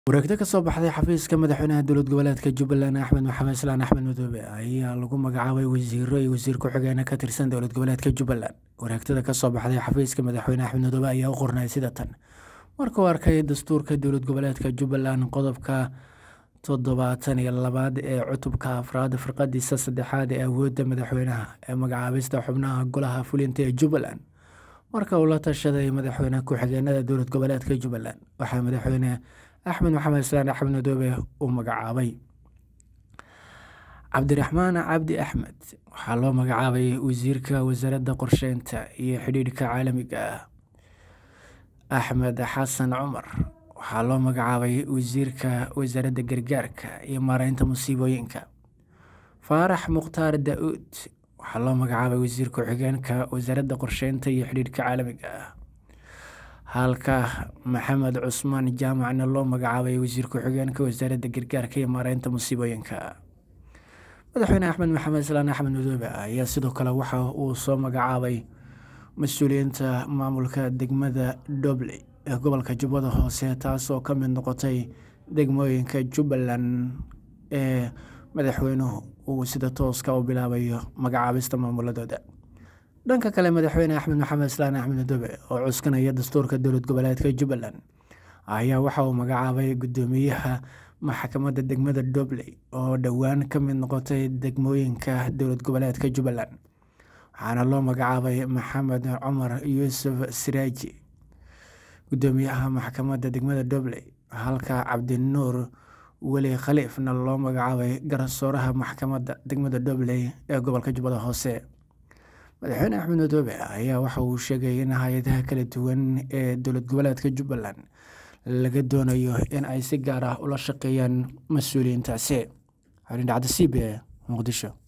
wareegto ka soo baxday xafiiska madaxweynaha dowlad goboleedka jubbaland axmed maxamed islaan axmed madoobe ayaa lagu magacaabay wasiiro iyo wasiir ku-xigeena ka tirsan dowlad goboleedka jubbaland wareegtada kasoo baxday xafiiska madaxweyne axmed madoobe ayaa u qornay sida tan markuu arkay dastuurka dowlad goboleedka jubbaland qodobka toddobaatan iyo labaad ee cutubka afraad firqadiisa saddexaad ee awoodda madaxweynaha ee magacaabista xubnaha golaha fulinta ee jubbaland marka uu la tashaday madaxweyne ku-xigeenada dowlad goboleedka jubbaland waxaa madaxweyne axmed maxamed islaan axmed madoobe uu magacaabay cabdiraxmaan cabdi axmed waxaa loo magacaabay wasiirka wasaaradda qorsheynta iyo xidhiidhka caalamiga ah axmed xasan cumar waxaa loo magacaabay wasiirka wasaaradda gargaarka iyo maareynta musiibooyinka faarax mukhtaar da-uud waxaa loo magacaabay wasiir ku-xigeenka wasaaradda qorsheynta iyo xidhiidhka caalamiga ah halka maxamed cusmaan jaamacna loo magacaabay wasiir ku-xigeenka wasaaradda gargaarka iyo maareynta musiibooyinka madaxweyne axmed maxamed islaan axmed madoobe ayaa sidoo kale waxa uu soo magacaabay mas-uuliyiinta maamulka degmada dobley ee gobolka jubbada hoose taasoo ka mid noqotay degmooyinka jubbaland ee madaxweynuhu uu sida tooska u bilaabayo magacaabista maamuladooda dhanka kale madaxweyne axmed maxamed islaan axmed madoobe oo cuskanaya dastuurka dowlad goboleedka jubbaland ayaa waxa uu magacaabay guddoomiyaha maxkamadda degmada dobley oo dhowaan ka mid noqotay degmooyinka dowlad goboleedka jubbaland waxaana loo magacaabay maxamed cumar yuusuf siraaji guddoomiyaha maxkamadda degmada dobley halka cabdinuur weli khaliifna loo magacaabay garsooraha maxkamadda degmada dobley ee gobolka jubbada hoose madaxweyne axmed madoobe ayaa waxa uu sheegay in hay-adaha kala duwan ee dowlad goboleedka jubbaland laga doonayo in ay si gaar ah ula shaqeeyaan mas-uuliyiintaasi xorindhacda c b e muqdisho